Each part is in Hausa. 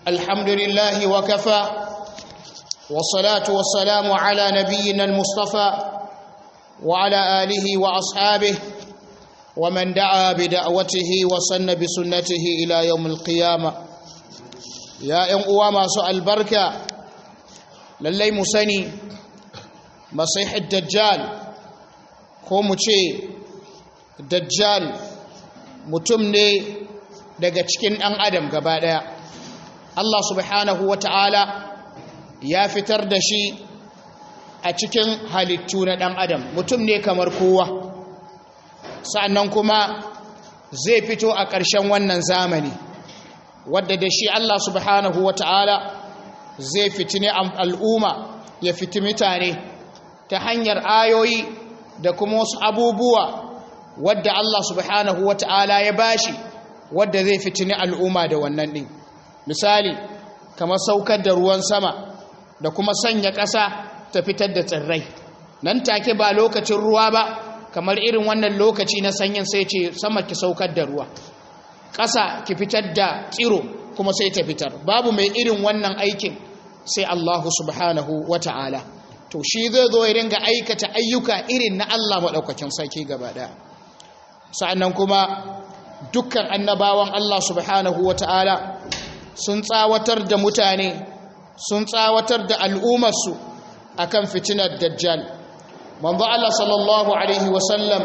الحمد لله وكفى والصلاة والسلام على نبينا المصطفى وعلى آله وأصحابه ومن دعا بدعوته وسن بسنته إلى يوم القيامة يا ‘yan uwa masu albarka lallai mu sani masihid dajjal ko mu ce dajjal mutum ne daga cikin ɗan adam gaba ɗaya Allah subhanahu wa ta'ala ya fitar da shi a cikin halittu na ɗan adam mutum ne kamar kowa sa'annan kuma zai fito a ƙarshen wannan zamani wadda da shi Allah subhanahu wa ta'ala zai fitini al'umma ya fiti mutane ta hanyar ayoyi da kuma wasu abubuwa wadda Allah subhanahu wa ta'ala ya bashi wadda zai fitini al'umma da wannan ɗin misali kamar saukar da ruwan sama da kuma sanya ƙasa ta fitar da tsirrai nan take ba lokacin ruwa ba kamar irin wannan lokaci na sanyin sai ce sama ki saukar da ruwa ƙasa ki fitar da tsiro kuma sai ta fitar babu mai irin wannan aikin sai Allahu subhanahu wa ta'ala to shi zai zo ya ringa aikata ayyuka irin na Allah maɗaukakin sarki gaba ɗaya sa'annan kuma dukkan annabawan Allah subhanahu wa ta'ala sun tsawatar da mutane sun tsawatar da al'ummarsu akan fitinar dajjal manzo Allah sallallahu alaihi wasallam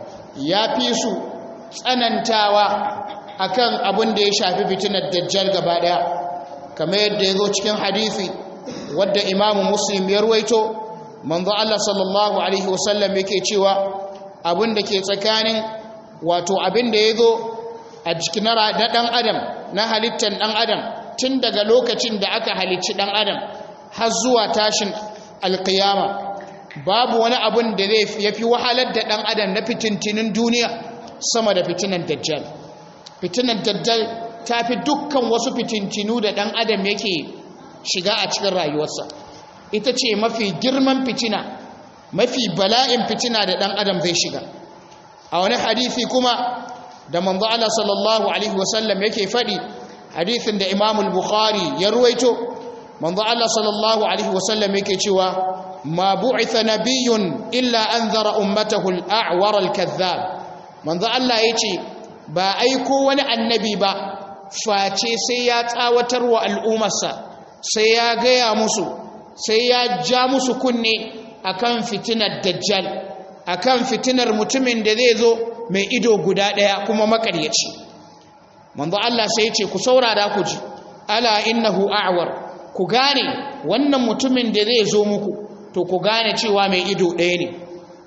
ya fi su tsanantawa akan abin da ya shafi fitinar dajjal gaba daya kamar yadda ya zo cikin hadisi wadda imamu muslim ya ruwaito manzo Allah sallallahu alaihi wasallam yake cewa abin da ke tsakanin wato abin da ya zo a jikin na dan adam na halittar dan adam tun daga lokacin da aka halicci dan adam har zuwa tashin alkiyama babu wani abun da zai yafi wahalar da dan adam na fitintinin duniya sama da fitinan dajjal fitinan dajjal ta fi dukkan wasu fitintinu da dan adam yake shiga a cikin rayuwarsa ita ce mafi girman fitina mafi bala'in fitina da dan adam zai shiga a wani hadisi kuma da manzo Allah sallallahu alaihi wasallam yake faɗi hadisin da Imam al-Bukhari ya ruwaito manzo Allah sallallahu alaihi wasallam yake cewa ma bu'itha nabiyyun illa anzara ummatahu al-a'war al-kadhdhab manzo Allah yace ba aiko wani annabi ba face sai ya tsawatar wa al'ummarsa sai ya gaya musu sai ya ja musu kunne akan fitinar dajjal akan fitinar mutumin da zai zo mai ido guda ɗaya kuma makaryaci manzo Allah sai ce ku saurara ku ji ala innahu a'war ku gane wannan mutumin da zai zo muku to ku gane cewa mai ido ɗaya ne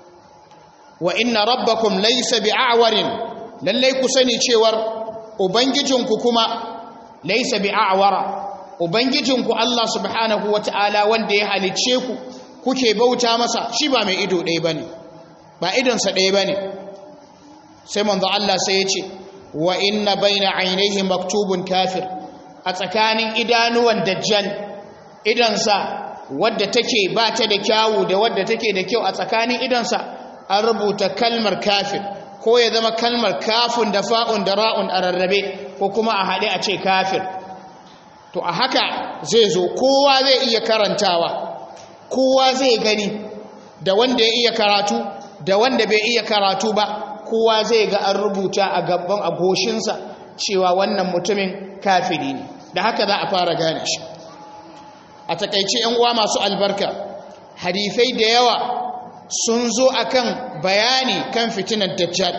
wa inna rabbakum laysa bi'awarin lallai ku sani cewar ubangijinku kuma laysa bi'awara ubangijinku Allah subhanahu wata'ala wanda ya halicce ku kuke bauta masa shi ba mai ido ɗaya bane ba idonsa ɗaya bane sai manzo Allah sai ya ce wa inna baina ainihi maktubun kafir a tsakanin idanuwan dajjal idansa wadda take ba ta da kyawu da wadda take da kyau a tsakanin idansa an rubuta kalmar kafir ko ya zama kalmar kafun da fa'un da ra'un a rarrabe ko kuma a haɗe a ce kafir to a haka zai zo kowa zai iya karantawa kowa zai gani da wanda ya iya karatu da wanda bai iya karatu ba kowa zai ga an rubuta a gaban agoshinsa cewa wannan mutumin kafiri ne da haka za a fara gane shi a takaice yan uwa masu albarka hadifai da yawa sun zo akan bayani kan fitinar dajjal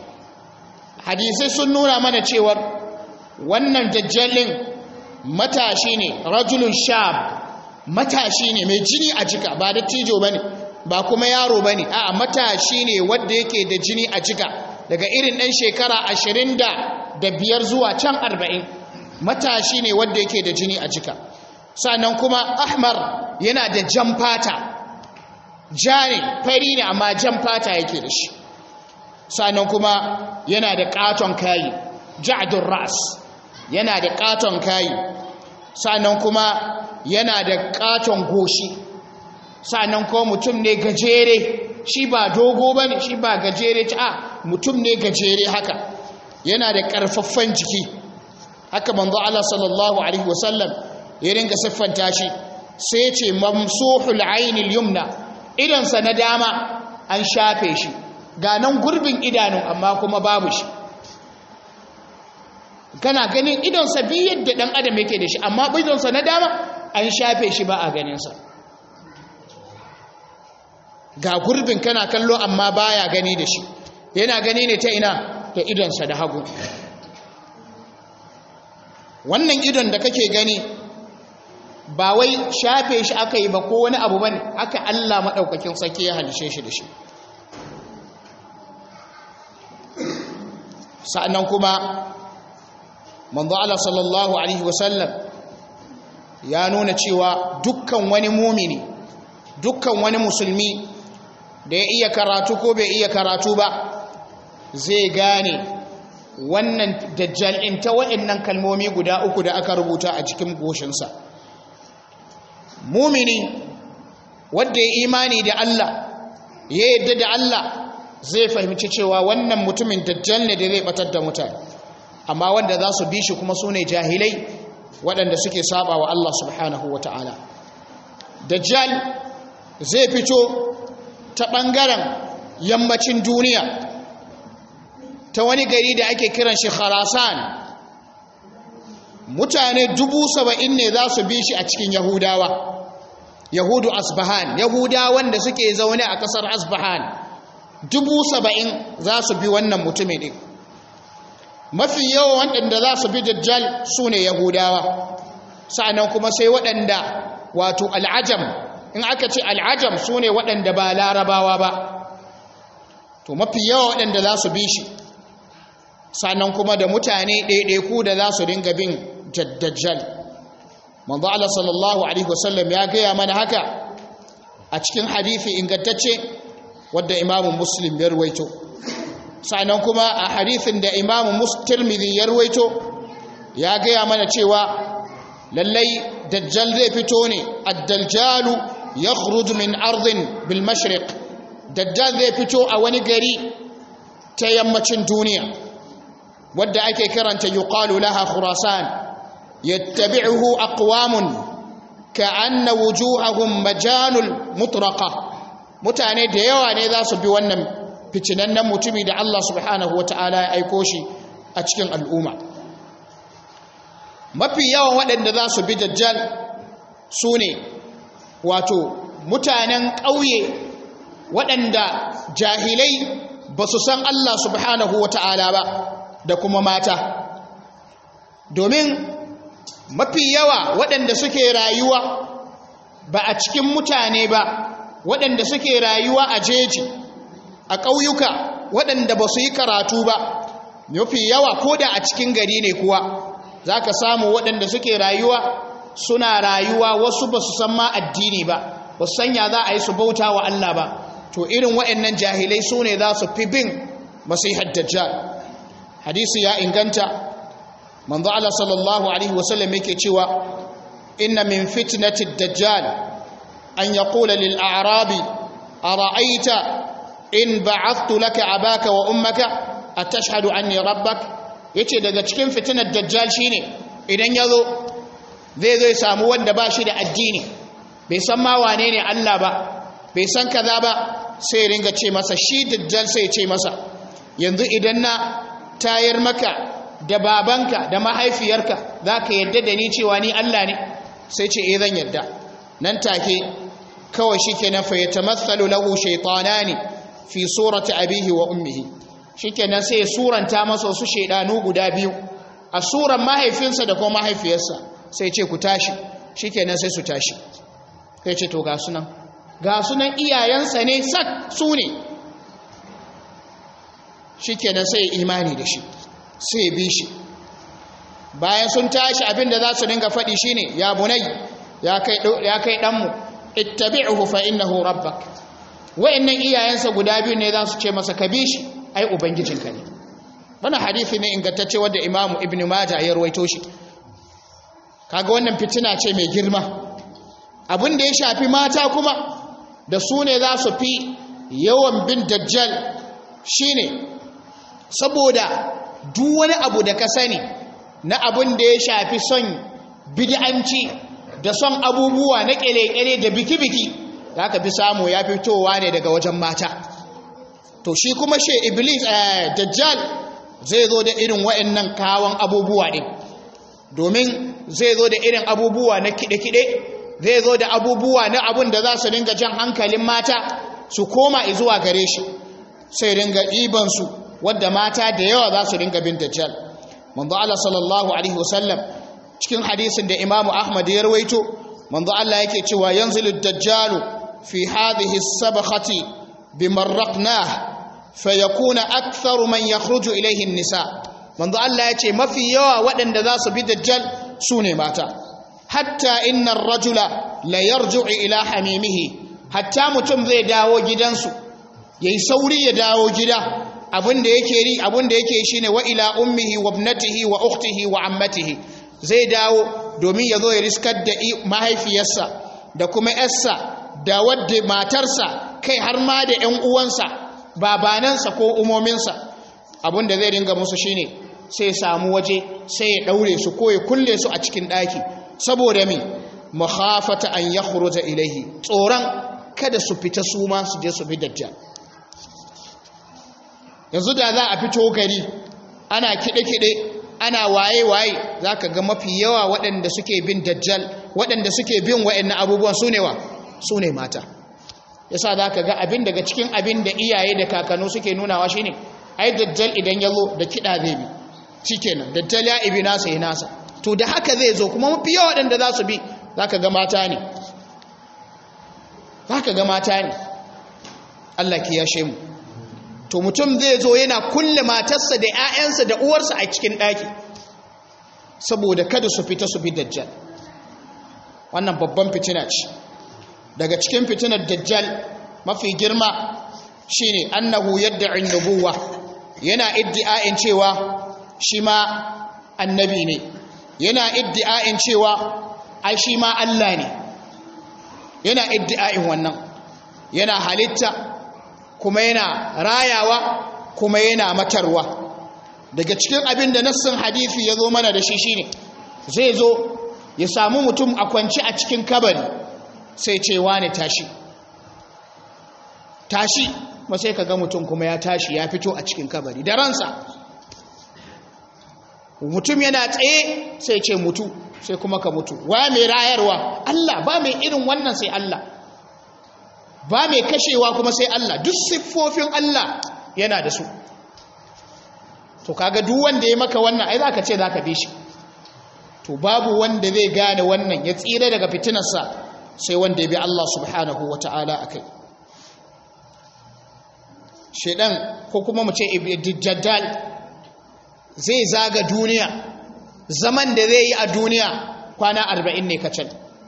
hadisai sun nuna mana cewar wannan dajjalin matashi ne rajulun shab matashi ne mai jini a jika ba da tijo bane ba kuma yaro ba ne a matashi ne wadda yake da jini a jika daga irin ɗan shekara ashirin da biyar zuwa can arba'in matashi ne wadda yake da jini a jika sannan kuma ahmar yana da jan fata ja ne fari ne amma jan fata yake da shi sannan kuma yana da katon kayi ja'adun ras yana da katon kayi sannan kuma yana da katon goshi sa'annan ko mutum ne gajere shi ba dogo ba ne shi ba gajere a mutum ne gajere haka yana da ƙarfaffen jiki haka manzo Allah sallallahu alaihi wasallam ya ringa siffanta shi sai ce mamsuhul ainil yumna idansa na dama an shafe shi ga nan gurbin idanun amma kuma babu shi kana ganin idonsa bi yadda dan adam yake da shi amma idonsa na dama an shafe shi ba a ganinsa ga gurbin kana kallo amma baya gani da shi yana gani ne ta ina da idonsa da hagu wannan idon da kake gani ba wai shafe shi aka yi ba ko wani abu bane aka Allah maɗaukakin sarki ya halishe shi da shi sa'annan kuma manzo Allah sallallahu alaihi wasallam ya nuna cewa dukkan wani mumini dukkan wani musulmi da ya iya karatu ko bai iya karatu ba zai gane wannan dajjal in ta waɗannan kalmomi guda uku da aka rubuta a cikin goshinsa mumini wanda ya imani da Allah ya yadda da Allah zai fahimci cewa wannan mutumin dajjal ne da zai batar da mutane amma wanda za su bi shi kuma su ne jahilai waɗanda suke saba wa Allah subhanahu wa ta'ala dajjal zai fito ta ɓangaren yammacin duniya ta wani gari da ake kiran shi kharasan mutane dubu saba'in ne za su bi shi a cikin yahudawa yahudu asbahan yahudawan da suke zaune a ƙasar asbahan dubu saba'in za su bi wannan mutumin ɗin mafi yawan waɗanda za su bi dajjal su ne yahudawa sa'annan kuma sai waɗanda wato al'ajam in aka ce al'ajam su ne waɗanda ba larabawa ba to mafi yawa waɗanda za su bi shi sa'annan kuma da mutane ɗaiɗaiku da za su dinga bin dajjal manzo Allah sallallahu alaihi wasallam ya gaya mana haka a cikin hadithi ingantacce wadda imamu muslim ya ruwaito sannan kuma a hadithin da imamu mustirmidhi ya ruwaito ya gaya mana cewa lallai dajjal zai fito ne ad-dajjalu yakhruj min ardin bil mashriq dajjal zai fito a wani gari ta yammacin duniya wadda ake kiranta yuqalu laha khurasan yattabi'uhu aqwamun ka'anna wujuhahum majanul mutraqa mutane da yawa ne za su bi wannan ficinannen mutumi da Allah subhanahu wata'ala ya aiko shi a cikin al'umma mafi yawan waɗanda za su bi dajjal su ne wato mutanen ƙauye waɗanda jahilai ba su san Allah subhanahu wata'ala ba da kuma mata domin mafi yawa waɗanda suke rayuwa ba a cikin mutane ba waɗanda suke rayuwa a jeji a ƙauyuka waɗanda ba su yi karatu ba mafi yawa ko da a cikin gari ne kuwa za ka samu waɗanda suke rayuwa suna rayuwa wasu ba su san ma addini ba ba su sanya za a yi su bauta wa Allah ba to irin waɗannan jahilai su ne za su fi bin masihar dajjal hadisi ya inganta manzo Allah sallallahu alaihi wasallam yake cewa inna min fitnati dajjal an yaqula lil a'rabi ara'aita in ba'athtu laka abaka wa ummaka atashhadu anni rabbak yace daga cikin fitinar dajjal shine idan yazo zai zo ya samu wanda ba shi da addini bai san ma wane ne Allah ba bai san kaza ba sai ringa ce masa shi dajjal sai ce masa yanzu idan na tayar maka da babanka da mahaifiyarka za ka yadda da ni cewa ni Allah ne sai ce eh zan yadda nan take kawai shi ke nan fayyata matsalu lahu shaitanani fi surata abihi wa ummihi shi ke nan sai ya suranta masa wasu shaidanu guda biyu a suran mahaifinsa da kuma mahaifiyarsa sai ce ku tashi shi ke nan sai su tashi sai ce to ga sunan ga sunan iyayensa ne sak su ne shi ke nan sai imani da shi sai bi shi bayan sun tashi abinda za su dinga faɗi shine ya bunai ya kai ya kai danmu ittabi'uhu fa innahu rabbak wayannan iyayensa guda biyu ne za su ce masa ka bi shi ai ubangijinka ne wannan hadisi ne ingantacce wanda imamu ibnu majah ya rawaito shi kaga wannan fitina ce mai girma abin da ya shafi mata kuma da su ne za su fi yawan bin dajjal shine saboda duk wani abu da ka sani na abin da ya shafi son bid'anci da son abubuwa na kele-kele da biki-biki za ka fi samu ya fitowa ne daga wajen mata to shi kuma she iblis dajjal zai zo da irin wa'annan kawon abubuwa ɗin domin zai zo da irin abubuwa na kiɗe-kiɗe zai zo da abubuwa na abun da za su dinga jan hankalin mata su koma zuwa gare shi sai dinga ɗibansu wadda mata da yawa za su dinga bin dajjal manzo Allah sallallahu alaihi wasallam cikin hadisin da Imam Ahmad ya rawaito manzo Allah yake cewa yanzilu dajjalu fi hadhihi as-sabkhati bimarraqnah fayakuna aktharu man yakhruju ilayhi an-nisa manzo Allah yace mafi yawa waɗanda za su bi dajjal sune mata hatta innar rajula la yarji'u ila hamimihi hatta mutum zai dawo gidansu yayi sauri ya dawo gida abinda yake ri abinda yake shine wa ila ummihi wa ibnatihi wa ukhtihi wa ammatihi zai dawo domin ya zo ya riskar da mahaifiyarsa da kuma yarsa da wadda matarsa kai har ma da ƴan uwansa babanansa ko umominsa abinda zai ringa musu shine sai ya samu waje sai ya daure su ko ya kulle su a cikin daki saboda me mukhafata an yakhruja ilayhi tsoron kada su fita su ma su je su bi dajjal yanzu da za a fito gari ana kide-kide ana waye-waye za ka ga mafi yawa waɗanda suke bin dajjal waɗanda suke bin waɗannan abubuwan su ne wa su ne mata yasa za ka ga abin daga cikin abin da iyaye da kakannu suke nunawa shi ne ai dajjal idan ya zo da kiɗa zai bi shi kenan dajjal ya ibi nasa ya nasa to da haka zai zo kuma mafi yawa waɗanda za su bi za ka ga mata ne za ka ga mata ne Allah ki yashe mu to mutum zai zo yana kulle matarsa da 'ya'yansa da uwarsa a cikin ɗaki saboda kada su fita su bi dajjal wannan babban fitina ce daga cikin fitinar dajjal mafi girma shine annahu yadda nubuwa yana iddi'a'in cewa shi ma annabi ne yana iddi'a'in cewa ai shi ma Allah ne yana iddi'a'in wannan yana halitta kuma yana rayawa kuma yana matarwa daga cikin abin da nassin hadithi ya zo mana da shi shine zai zo ya samu mutum a kwanci a cikin kabari sai ce wane tashi tashi ma sai ka ga mutum kuma ya tashi ya fito a cikin kabari da ransa mutum yana tsaye sai ce mutu sai kuma ka mutu wa mai rayarwa Allah ba mai irin wannan sai Allah ba mai kashewa kuma sai Allah duk siffofin Allah yana da su to kaga duk wanda ya maka wannan ai zaka ce zaka bi shi to babu wanda zai gane wannan ya tsira daga fitinarsa sai wanda ya bi Allah subhanahu wataala akai shedan ko kuma mu ce dajjal zai zaga duniya zaman da zai yi a duniya kwana 40 ne kacal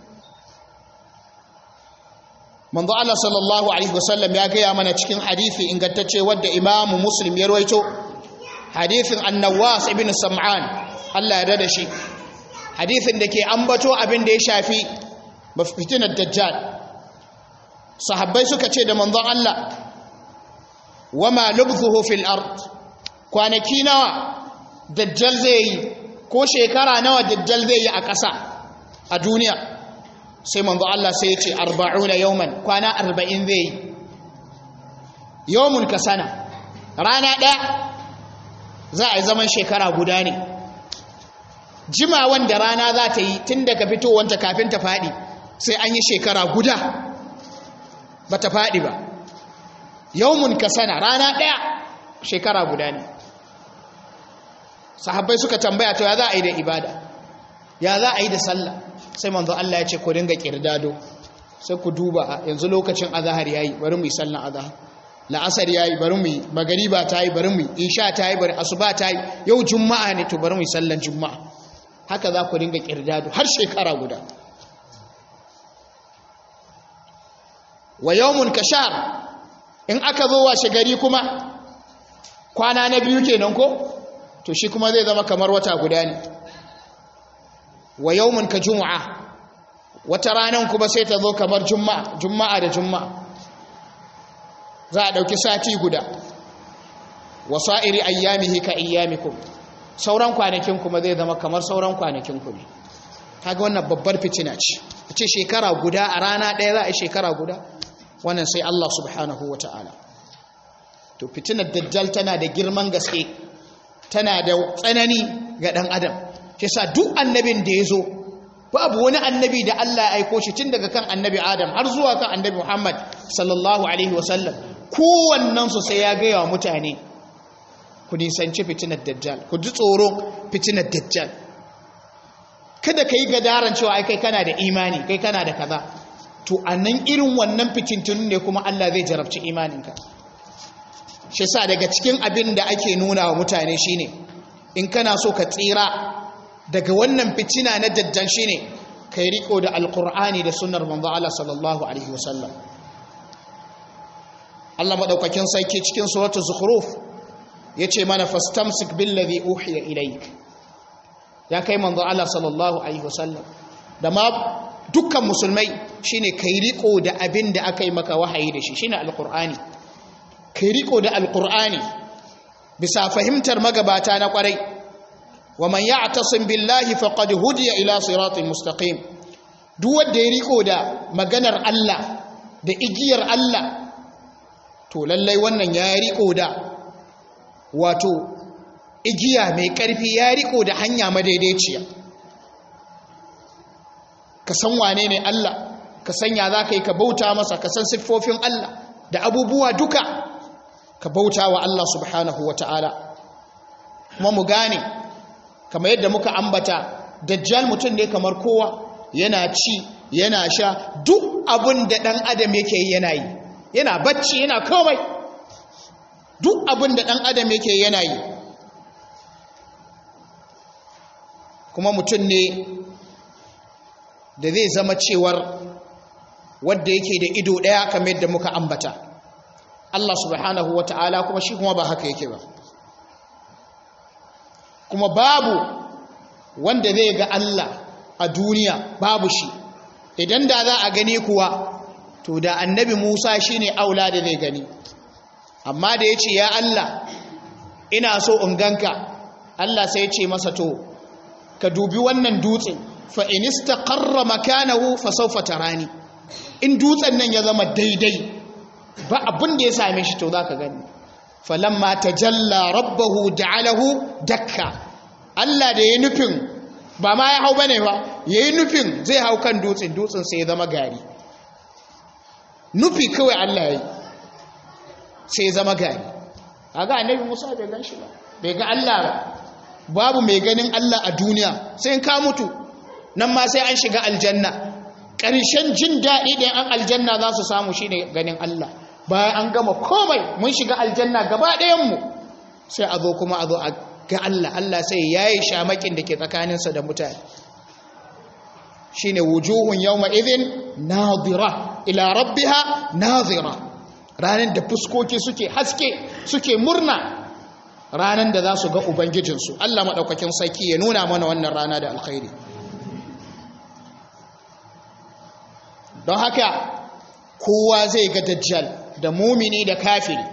manzo Allah sallallahu alaihi wasallam ya gaya mana cikin hadisi ingantacce wadda Imam Muslim ya rawaito hadisin An-Nawas ibn Sam'an Allah ya rada shi hadisin da ke ambato abin da ya shafi fitinar dajjal sahabbai suka ce da manzon Allah wama lubthuhu fil ard kwanaki nawa dajjal zai yi ko shekara nawa dajjal zai yi a ƙasa a duniya sai manzo Allah sai ya ce arba'una yawman kwana arba'in zai yi yawmun ka sana rana ɗaya za a yi zaman shekara guda ne jima wanda rana za ta yi tun daga fitowanta kafin ta faɗi sai an yi shekara guda ba ta faɗi ba yawmun ka sana rana ɗaya shekara guda ne sahabbai suka tambaya to ya za a yi da ibada ya za a yi da sallah sai manzo Allah ya ce ku dinga kirdado sai ku duba yanzu lokacin azhar yayi bari mu yi sallan azhar la'asar yayi bari mu yi magariba ta yi bari mu yi isha ta yi bari asuba ta yi yau juma'a ne to bari mu yi sallan juma'a haka za ku dinga kirdado har shekara guda wa yawmun kashar in aka zo washe gari kuma kwana na biyu kenan ko to shi kuma zai zama kamar wata guda ne wa yawmun ka juma'a wata ranar kuma sai ta zo kamar juma'a juma'a da juma'a za a ɗauki sati guda wa sa'iri ayyamihi ka ayyamikum sauran kwanakin kuma zai zama kamar sauran kwanakin ku ne kaga wannan babbar fitina ce a ce shekara guda a rana ɗaya za a yi shekara guda wannan sai Allah subhanahu wa ta'ala to fitinar dajjal tana da girman gaske tana da tsanani ga ɗan adam shi sa duk annabin da ya zo babu wani annabi da Allah ya aiko shi tun daga kan annabi Adam har zuwa kan annabi Muhammad sallallahu alaihi wasallam kowannensu sai ya gaya wa mutane ku nisanci fitinar dajjal ku ji tsoron fitinar dajjal kada ka yi gadaran cewa ai kai kana da imani kai kana da kaza to a nan irin wannan fitintun ne kuma Allah zai jarabci imaninka shi sa daga cikin abin da ake nuna wa mutane shine in kana so ka tsira daga wannan fitina na dajjal shine kai riko da alqur'ani da sunnar manzo Allah sallallahu alaihi wasallam Allah madaukakin sarki cikin suratul zukhruf yace mana fastamsik billazi uhiya ilayk ya kai manzo Allah sallallahu alaihi wasallam da ma dukkan musulmai shine kai riko da abin da aka yi maka wahayi da shi shine alqur'ani kai riko da alqur'ani bisa fahimtar magabata na kwarai wa man ya'tasim billahi faqad hudiya ila siratin mustaqim duk wanda ya riko da maganar Allah da igiyar Allah to lallai wannan ya riko da wato igiya mai ƙarfi ya riko da hanya madaidaiciya ka san wane ne Allah ka sanya za ka yi ka bauta masa ka san siffofin Allah da abubuwa duka ka bauta wa Allah subhanahu wa ta'ala kuma mu gane kamar yadda muka ambata dajjal mutum ne kamar kowa yana ci yana sha duk abin da ɗan adam yake yi yana yi yana bacci yana komai duk abin da ɗan adam yake yana yi kuma mutum ne da zai zama cewar wadda yake da ido ɗaya kamar yadda muka ambata Allah subhanahu wa ta'ala kuma shi kuma ba haka yake ba kuma babu wanda zai ga Allah a duniya babu shi idan da za a gani kuwa to da annabi Musa shine aula da zai gani amma da ya ce ya Allah ina so in ganka Allah sai ya ce masa to ka dubi wannan dutsen fa in istaqarra makanahu fa sawfa tarani in dutsen nan ya zama daidai ba abin da ya same shi to zaka gani falamma tajalla rabbahu ja'alahu dakka Allah da ya nufin ba ma ya hau bane ba yayi nufin zai hau kan dutsen dutsen sai ya zama gari nufi kawai Allah yayi sai ya zama gari kaga annabi Musa bai gan shi ba bai ga Allah ba babu mai ganin Allah a duniya sai in ka mutu nan ma sai an shiga aljanna ƙarshen jin daɗi da an aljanna za su samu shine ganin Allah bayan an gama komai mun shiga aljanna gaba ɗayanmu sai a zo kuma a zo a ga Allah Allah sai ya yi shamakin da ke tsakaninsa da mutane shine wujuhun yawma idhin nadira ila rabbiha nadira ranar da fuskoki suke haske suke murna ranar da za su ga ubangijinsu Allah maɗaukakin sarki ya nuna mana wannan rana da alkhairi don haka kowa zai ga dajjal da mumini da kafiri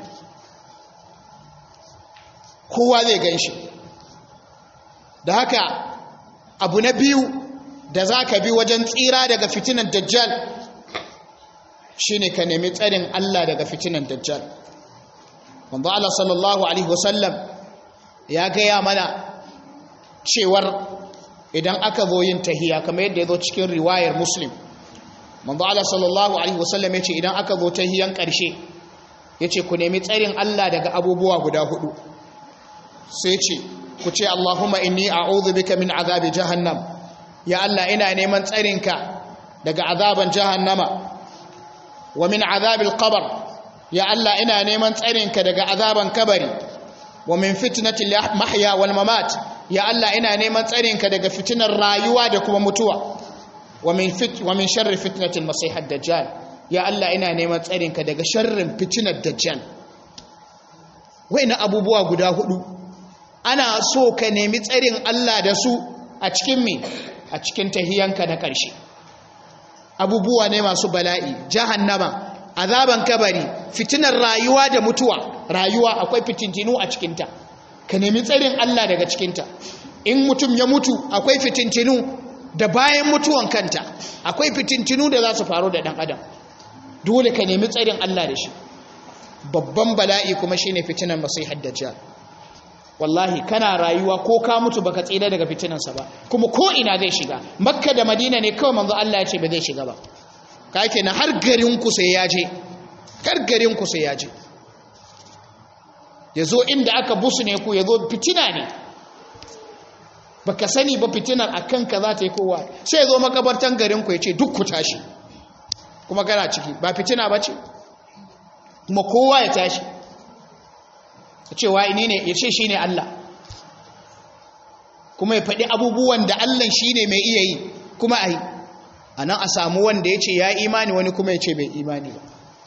kowa zai gan shi da haka abu na biyu da za ka bi wajen tsira daga fitinan dajjal shine ka nemi tsarin Allah daga fitinan dajjal wanda Allah sallallahu alaihi wasallam ya gaya mana cewar idan aka zo yin tahiya kamar yadda ya zo cikin riwayar muslim manzo Allah sallallahu alaihi wasallam yace idan aka zo tahiyan karshe yace ku nemi tsarin Allah daga abubuwa guda hudu sai ce ku ce Allahumma inni a'udhu bika min azabi jahannam ya Allah ina neman tsarinka daga azaban jahannama wa min azabil qabr ya Allah ina neman tsarinka daga azaban kabari wa min fitnatil mahya wal mamat ya Allah ina neman tsarinka daga fitinar rayuwa da kuma mutuwa wa min fit wa min sharri fitnatil masih ad-dajjal ya Allah ina neman tsarinka daga sharrin fitinar dajjal waina abubuwa guda hudu ana so ka nemi tsarin Allah da su a cikin me a cikin tahiyanka na ƙarshe abubuwa ne masu bala'i jahannama azaban kabari fitinar rayuwa da mutuwa rayuwa akwai fitintinu a cikinta ka nemi tsarin Allah daga cikinta in mutum ya mutu akwai fitintinu da bayan mutuwan kanta akwai fitintinu da za su faru da ɗan adam dole ka nemi tsarin Allah da shi babban bala'i kuma shine fitinan masihar dajjal wallahi kana rayuwa ko ka mutu baka tsira daga fitinansa ba kuma ko ina zai shiga makka da madina ne kawai manzo Allah ya ce ba zai shiga ba ka kenan har garin ku sai ya je har garin ku sai ya je yazo inda aka busu ne ku yazo fitina ne baka sani ba fitinar akan ka za ta yi kowa sai yazo makabartan garin ku ya ce duk ku tashi kuma kana ciki ba fitina ba ce kuma kowa ya tashi ya ce wa ne ya ce shi ne Allah kuma ya faɗi abubuwan da Allah shi ne mai iya yi kuma a yi a nan a samu wanda ya ce ya imani wani kuma ya ce bai imani ba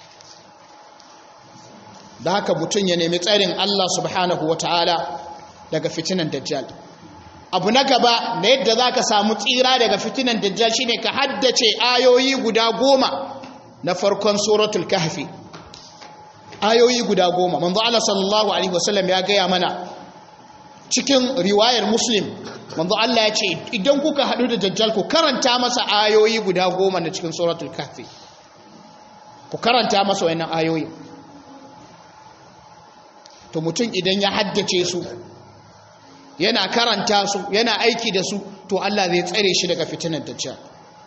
da haka mutum ya nemi tsarin Allah subhanahu wa ta'ala daga fitinan dajjal abu na gaba na yadda za ka samu tsira daga fitinan dajjal shine ka haddace ayoyi guda goma na farkon suratul kahfi ayoyi guda goma manzo Allah sallallahu alaihi wasallam ya gaya mana cikin riwayar muslim manzo Allah ya ce idan kuka hadu da dajjal ku karanta masa ayoyi guda goma na cikin suratul kahfi ku karanta masa wannan ayoyi to mutum idan ya haddace su yana karanta su yana aiki da su to Allah zai tsare shi daga fitinar dajjal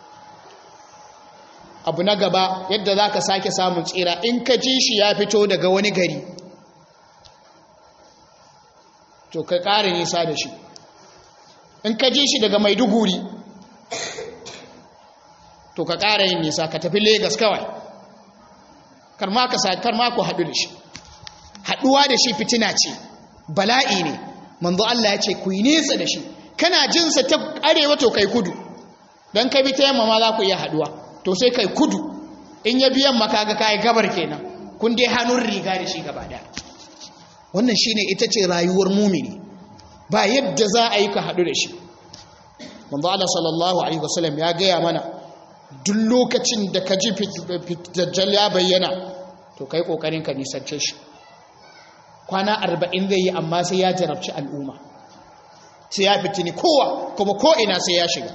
abu na gaba yadda za ka sake samun tsira in ka ji shi ya fito daga wani gari to ka ƙara nisa da shi in ka ji shi daga maiduguri to ka ƙara yin nisa ka tafi Legas kawai karma ka sa karma ku haɗu da shi haɗuwa da shi fitina ce bala'i ne manzo Allah ya ce ku yi nesa da shi kana jinsa ta arewa to kai kudu don ka bi ta yamma ma za ku iya haɗuwa to sai kai kudu in ya biyan makaga kai gabar kenan kun dai hannun riga da shi gaba daya wannan shine ita ce rayuwar mumini ba yadda za a yi ka hadu da shi manzo Allah sallallahu alaihi wasallam ya gaya mana duk lokacin da ka ji dajjal ya bayyana to kai kokarin ka nisance shi kwana 40 zai yi amma sai ya jarabci al'umma sai ya fitini kowa kuma ko ina sai ya shiga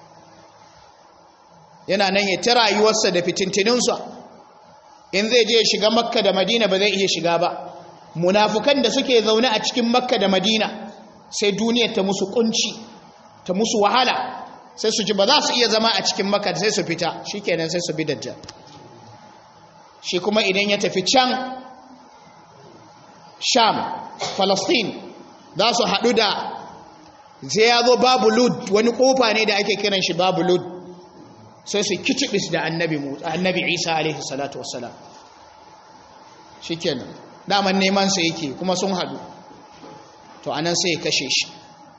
yana nan ya ta rayuwarsa da fitintininsa in zai je shiga makka da madina ba zai iya shiga ba munafukan da suke zaune a cikin makka da madina sai duniyar ta musu kunci ta musu wahala sai su ji ba za su iya zama a cikin makka sai su fita shi kenan sai su bi dajjal shi kuma idan ya tafi can sham falastin za su haɗu da zai ya zo babu lud wani ƙofa ne da ake kiran shi babu lud sai su kicibis da annabi annabi isa alaihi salatu wassalam shikenan daman neman sa yake kuma sun hadu to anan sai ya kashe shi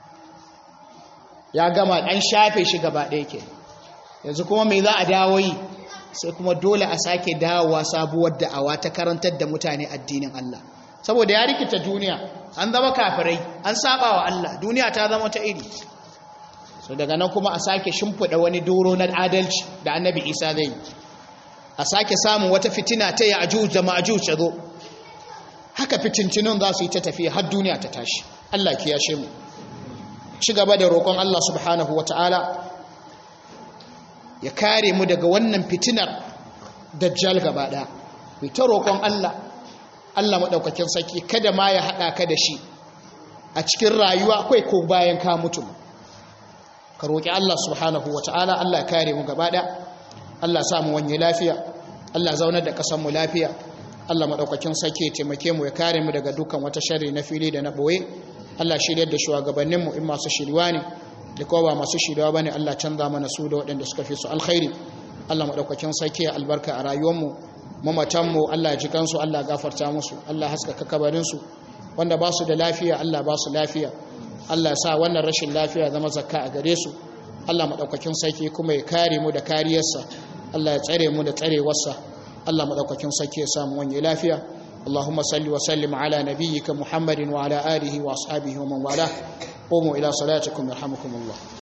ya gama dan shafe shi gaba ɗaya ke yanzu kuma me za a dawo yi sai kuma dole a sake dawowa sabuwar da'awa ta karantar da mutane addinin Allah saboda ya rikita duniya an zama kafirai an saba wa Allah duniya ta zama ta iri so daga nan kuma a sake shimfiɗa wani doro na adalci da annabi isa zai a sake samun wata fitina ta yi ajuj da ma'ajuj ta zo haka fitintinun za su yi ta tafiya har duniya ta tashi allah ki yashe mu ci gaba da roƙon allah subhanahu wa ta'ala ya kare mu daga wannan fitinar dajjal gaba ɗaya mai ta roƙon allah allah maɗaukakin sarki kada ma ya haɗa ka da shi a cikin rayuwa akwai ko bayan ka mutu ka roƙi Allah subhanahu wa ta'ala Allah kare mu gaba ɗaya Allah sa mu wanye lafiya Allah zaunar da ƙasar mu lafiya Allah maɗaukakin sake taimake mu ya kare mu daga dukkan wata sharri na fili da na ɓoye Allah shiryar da shugabannin mu in masu shiriwa ne da kuma ba masu shiriwa bane Allah canza mana su da waɗanda suka fi su alkhairi Allah maɗaukakin sake albarka a rayuwar mu mamatan mu Allah ji kansu Allah gafarta musu Allah haskaka kabarin su wanda ba su da lafiya Allah ba su lafiya Allah sa wannan rashin lafiya zama zakka a gare su Allah maɗaukakin sarki kuma ya kare mu da kariyarsa Allah ya tsare mu da tsarewarsa Allah maɗaukakin sarki ya samu wani lafiya اللهم صل وسلم على نبيك محمد وعلى آله وأصحابه ومن والاه قوموا إلى صلاتكم يرحمكم الله